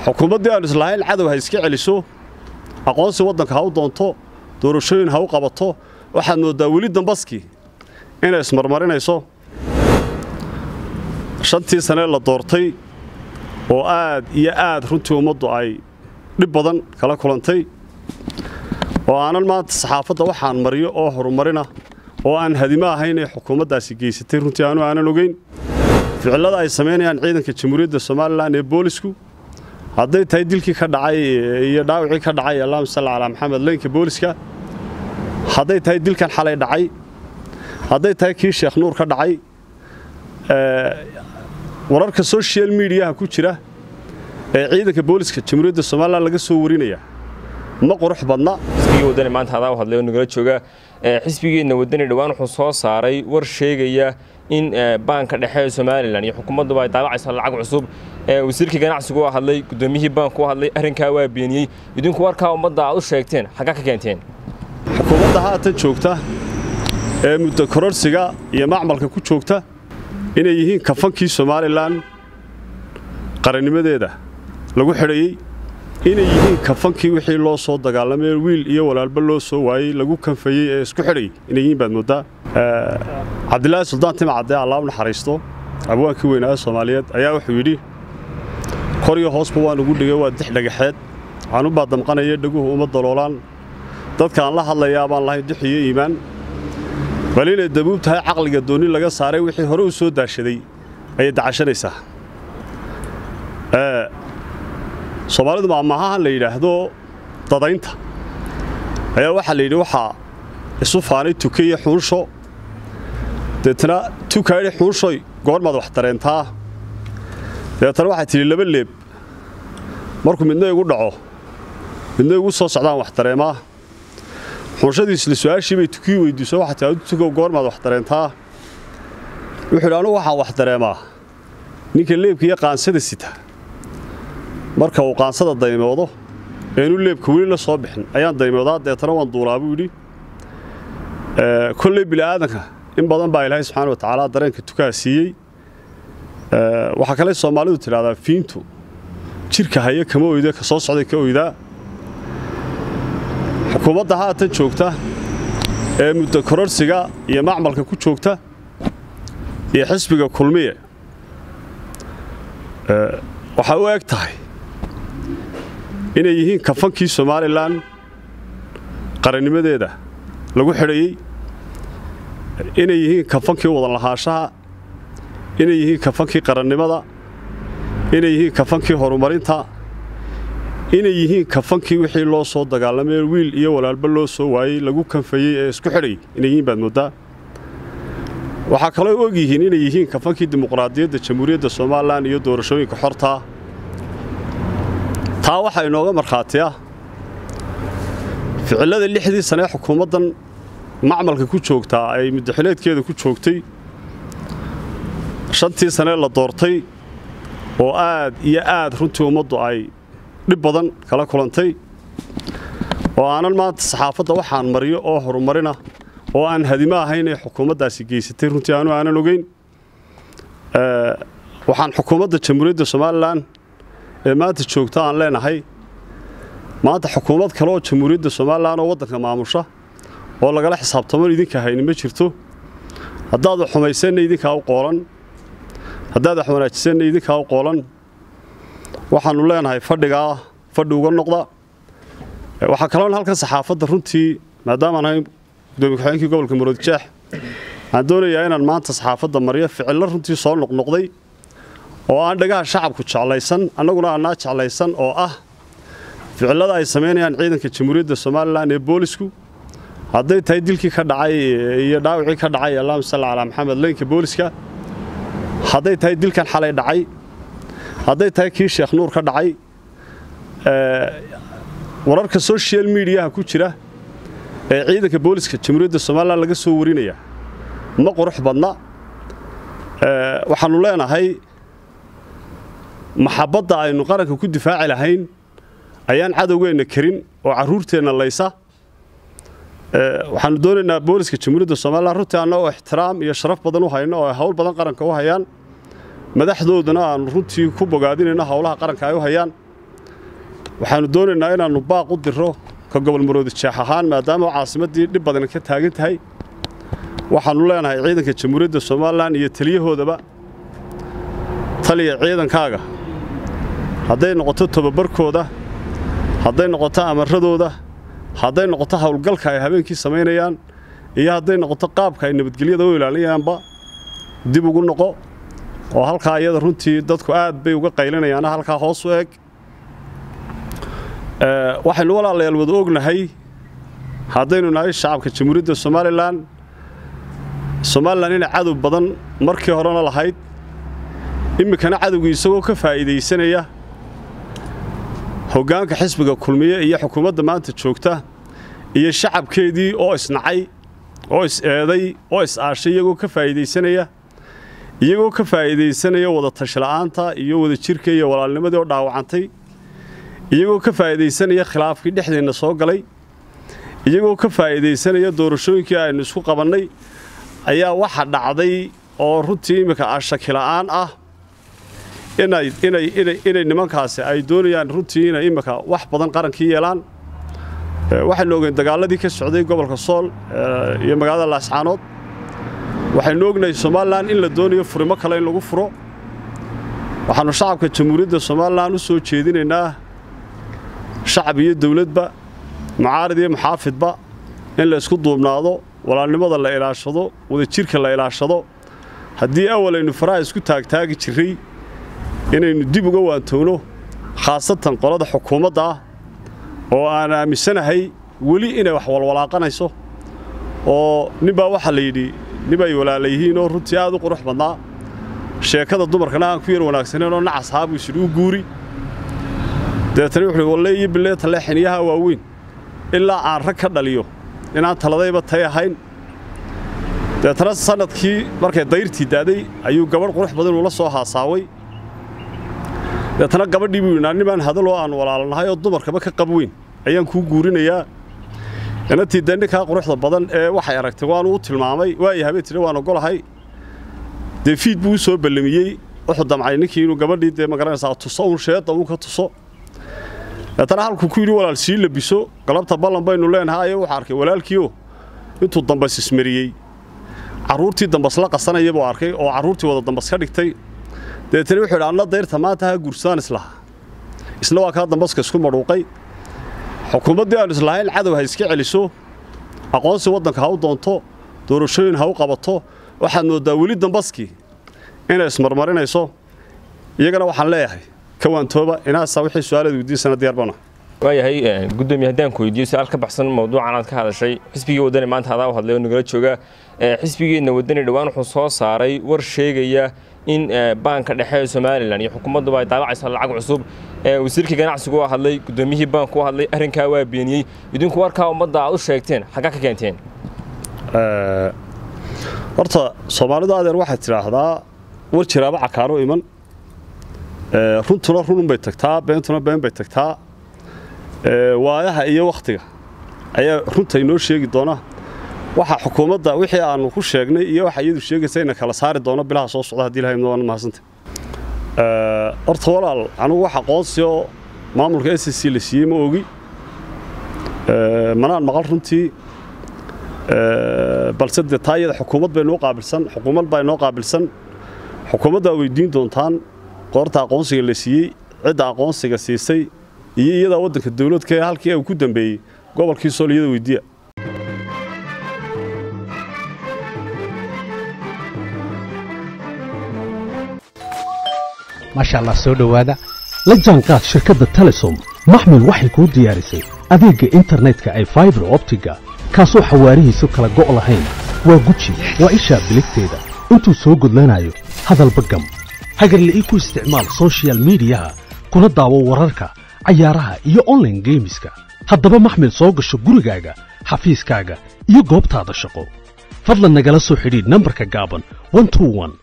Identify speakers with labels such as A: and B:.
A: xukuumaddii aanu islahayn cadow ha iska celiso aqoonsi waddanka ha u doonto doorashooyin ha u qabato waxaad mooddaa weli dambaskii inay ismarmarinayso shantii sanee la doortay oo aad iyo aad runtii ummaddu ay dhib badan kala kulantay oo aanan maanta saxaafadda waxaan mariyo oo horumarina oo aan hadimo ahayn ee xukuumaddaasi geysatay runtii aanu aanan ogeyn ficillada ay samaynayaan ciidanka jamhuuriyadda somalilan ee boolisku hadday tahay dilkii ka dhacay iyo dhaawacii ka dhacay allahuma salli calaa maxamed leynka booliska hadday tahay dilkan xalay dhacay hadday tahay kii sheekh nuur ka dhacay wararka social mediaha ku jira ee ciidanka booliska jamhuuriyadda somalilan laga soo warinaya ma qurux badna
B: xisbigii wadani maanta hadaa hadlay oo nagala jooga xisbigeenna wadani dhowaan wuxuu soo saaray war sheegaya in baanka dhexe ee somalilan iyo xukuumadduba ay daabacayso lacag cusub wasiirkii ganacsigu u hadlay guddoomiyihii baanku u hadlay arrinkaa waa beeniyey idinku warkaa ummadda aad u sheegteen xaggaa ka keenteen
A: xukuumadda haatan joogta ee muddo kororsiga iyo macmalka ku joogta inay yihiin kafankii somalilan qarannimadeeda lagu xidhayey inay yihiin kafankii wixii loo soo dagaalamay wiil iyo walaalba loo soo waayey lagu kanfayey ee isku xidhayay inay yihiin baad mooddaa cabdilaahi suldaan timcadee allaab naxariisto abwaankii weynaa soomaaliyeed ayaa wuxuu yidhi kor iyo hoosba waan ugu dhigay waa dix dhagaxeed waxaan u baadamqanaya dhaguhu uma daloolaan dadkaan la hadlayaa baan lahayn dux iyo iimaan bal inay dabuub tahay caqliga doonni laga saaray wixii hore u soo daashaday ayay dacashanaysaa soomaalidu maamahahan la yidhaahdo dadaynta ayaa waxaa la yidhi waxaa isu faanay tuke iyo xuunsho deetna tukaa yidhi xuunshoy goormaad wax dareentaa deetana waxay tidhi laba leeb markuu midna igu dhaco midna igu soo socdaan wax dareemaa xunshadii isla su-aashii bay tukii weydiiso waxaa tii adu tukow goormaad wax dareentaa wuxuu yidhi anugu waxaan wax dareemaa ninka leebka iyo qaansada sita marka uu qaansada daymoodo eenu leebka weli la soo bixin ayaan daymoodaa deetana waan duulaa buu yidhi kolley bili'aadanka in badan baa ilaahay subxaana wa tacaala dareenka tukaha siiyey waxaa kale soomaalidu tidhahdaa fiintu jidhka haya kama oyda ka soo socday ka oydaa xukuumadda haatan joogta ee muddo kororsiga iyo macmalka ku joogta iyo xisbiga kulmiye waxay u eg tahay inay yihiin kafankii somalilan qarannimadeeda lagu xidhayey inay yihiin kafankii wadan lahaanshaha inay yihiin kafankii qarannimada inay yihiin kafankii horumarinta inay yihiin kafankii wixii loo soo dagaalamay wiil iyo walaalba loo soo waayey lagu kanfayey ee isku xidhayay inay yihiin baad mooddaa waxaa kaloo og yihiin inay yihiin kafankii dimuqraadiyadda jamhuuriyadda somalilan iyo doorashooyinka xortaa taa waxaa inooga markhaatiya ficillada lixdii sanee xukuumaddan macmalka ku joogtaa ay muddaxileedkeeda ku joogtay shantii sanee la doortay oo aad iyo aad runtii ummaddu ay dhib badan kala kulantay oo aanan maanta saxaafadda waxaan mariyo oo horumarina oo aan hadimo ahayn ee xukuumaddaasi geysatay runtii aanu aanan ogeyn waxaan xukuumadda jamhuuriyadda somalilan ee maanta joogta aan leenahay maanta xukuumad kale oo jamhuuriyadda somalilan oo waddanka maamusha oo lagala xisaabtaman idinka hayni ma jirto haddaad wax xumaysanna idinkaa u qoolan haddaad wax wanaajisanna idinkaa u qoolan waxaannu leenahay fadhigaa fadhi uga noqda waxaa kaloon halkan saxaafadda runtii maadaamaan ahay gudoomiye ku-xigeenkii gobolka muroodjeex waxaan doonayaa inaan maanta saxaafadda mariyo ficillo runtii soo noqnoqday oo aan dhagaha shacabku jeclaysan annaguna aanaa jeclaysan oo ah ficillada ay samaynayaan ciidanka jamhuuriyadda somalilan ee boolisku hadday tahay dilkii ka dhacay iyo dhaawacii ka dhacay allahuma salli calaa maxamed leynka booliska hadday tahay dilkan xalay dhacay hadday tahay kii sheekh nuur ka dhacay wararka social mediaha ku jira ee ciidanka booliska jamhuuriyadda somalilan laga soo warinaya ma qurux badna waxaannu leenahay maxabadda aynu qaranka ku difaaci lahayn ayaan cadowgeenna karin oo carruurteenna laysa waxaannu doonaynaa booliska jamhuuriyadda somalilan runtii annagoo ixtiraam iyo sharaf badan u hayno oo ay hawl badan qaranka u hayaan madaxdoodana aanu runtii ku bogaadinayno howlaha qaranka ay u hayaan waxaannu doonaynaa inaannu baaq u dirro ka gobol maroodi jeex ahaan maadaama caasimaddii dhib badan ka taagan tahay waxaannu leenahay ciidanka jamhuuriyadda somalilan iyo taliyahoodaba taliya ciidankaaga hadday noqoto tobabarkooda hadday noqoto amaradooda hadday noqoto howlgalka ay habeenkii samaynayaan iyo hadday noqoto qaabka ay nabadgelyada u ilaalinayaanba dib ugu noqo oo halkaa iyada runtii dadku aad bay uga qaylinayaana halkaa hoos u eg waxaynu walaalayaal wada ognahay haddaynu nahay shacabka jamhuuriyadda somalilan somalilan inay cadow badan markii horena lahayd iminkana cadowgii isagoo ka faa'iidaysanaya hoggaanka xisbiga kulmiye iyo xukuumadda maanta joogta iyo shacabkeedii oo isnacay oo is-eeday oo is-aashay iyagoo ka faa'iidaysanaya iyagoo ka faa'iidaysanaya wada tashla'aanta iyo wada jirka iyo walaalnimadii oo dhaawacantay iyagoo ka faa'iidaysanaya khilaafkii dhexdeenna soo galay iyagoo ka faa'iidaysanaya doorashooyinkii aynu isku qabannay ayaa waxa dhacday oo runtii imminka ashakila'aan ah inay nimankaasi ay doonayaan runtii inay imminka wax badan qarankii yeelaan waxaynu ogeyn dagaaladii ka socday gobolka sool iyo magaalada laascaanood waxaynu ognahay somalilan in la doonayo furimo kale in lagu furo waxaannu shacabka jamhuuriyadda somalilan u soo jeedinaynaa shacab iyo dawladba mucaarid iyo muxaafidba in la isku duubnaado walaalnimada la ilaashado wadajirka la ilaashado haddii awal aynu faraha isku taagtaagi jirray inaynu dib uga waantowno khaasatan qolada xukuumadda ah oo aan aaminsanahay weli inay wax walwalaaqanayso oo ninbaa waxaa la yidhi nin ay walaala yihiin oo runtii aad u qurux badnaa sheekada dumarkana aan ku yar wanaagsaneen oo nacas haabuu isidhi u guuri dabeetana wuxuuhi walle iyo bilee talle xiniyaha waaweyn ilaa aan rag ka dhaliyo inaan taladayba tay ahayn dabeetana sannadkii markay dayrtii daaday ayuu gabadh qurux badan uula soo haasaaway dabeetana gabadhii buu yidhi nimaan hadaloo aan walaalanahay oo dumarkaba ka qab weyn ayaan kuu guurinayaa inantii dee ninkaa quruxda badan ee waxay aragtay waanu u tilmaamay waaya habeen tidhi waan ogolahay dee fiid buu u soo ballamiyey wuxuu damcay ninkii inuu gabadhii dee magaranaysaa tuso uun sheedda uu ka tuso dabeetana halkuu ku yidhi walaal sii labiso galabta ballan baynu leenahay ayaa wuxuu arkay walaalkiioo intuu dambas ismariyey carruurtii dambas la qasanaya buu arkay oo carruurtii wada dambas ka dhigtay dabeetana wuxuu yidhi anna dayrta maanta ha guursadaan islaha isna waa kaa dambaska isku madhuuqay xukuumaddii aanu islahayn cadow ha iska celiso aqoonsi waddanka ha u doonto doorashooyin ha u qabato waxaad mooddaa weli dambaskii inay ismarmarinayso iyagana waxaan leeyahay ka waantooba inaasaa wixii su-aalaad weydiisana diyaar bana
B: waayahay gudoomiye haddaan ku weydiiyo su-aal ka baxsan mawduucan aad ka hadashay xisbigii waddani maanta adaa u hadlay oo nagala jooga xisbigeenna waddani dhowaan wuxuu soo saaray war sheegaya in baanka dhexe ee somalilan iyo xukuumadduba ay daabacayso lacag cusub wasiirkii ganacsigu u hadlay gudoomiyihii baanku u hadlay arrinkaa waa beeniyey idinku warkaa ummadda aad u sheegteen xaggaa ka keenteen
A: horta soomaalidu adeer waxay tidhaahdaa war jiraaba cakaaro iman runtuna rununbay tagtaa beentuna been bay tagtaa waayaha iyo wakhtiga ayaa runta inoo sheegi doona waxa xukuumadda wixii aanu ku sheegnay iyo waxa iyadu sheegaysa ina kala saari doono bilaha soo socda haddii ilahay waan mahadsanta horta walaal anugu wax aqoonsi oo maamulka s c la siiyey ma ogi manaan maqal runtii balse dee taa iyada xukuumad bay noo qaabilsan xukuumad baa inoo qaabilsan xukuumaddaa weydiin doontaan qoorta aqoonsiga la siiyey cidda aqoonsiga siisay iyo iyadaa waddanka dawladka ee halkii uu ku dambeeyey gobolkii sool iyada weydiiya
C: maasha allah soo dhowaada la jaanqaad shirkadda telesom maxmil waxay kuu diyaarisay adeegga internetka ay faibar optiga kaasoo xawaarihiisu kala go' lahayn waa guji waa ishaa biligteeda intuu soo gudlanayo hadalba gam hagarle ii ku isticmaal soshiyal miidiyaha kuna daawo wararka cayaaraha iyo onlaine geemiska haddaba maxmil soo gasho gurigaaga xafiiskaaga iyo goobtaada shaqo fadlan nagala soo xidhiidh nambarka gaaban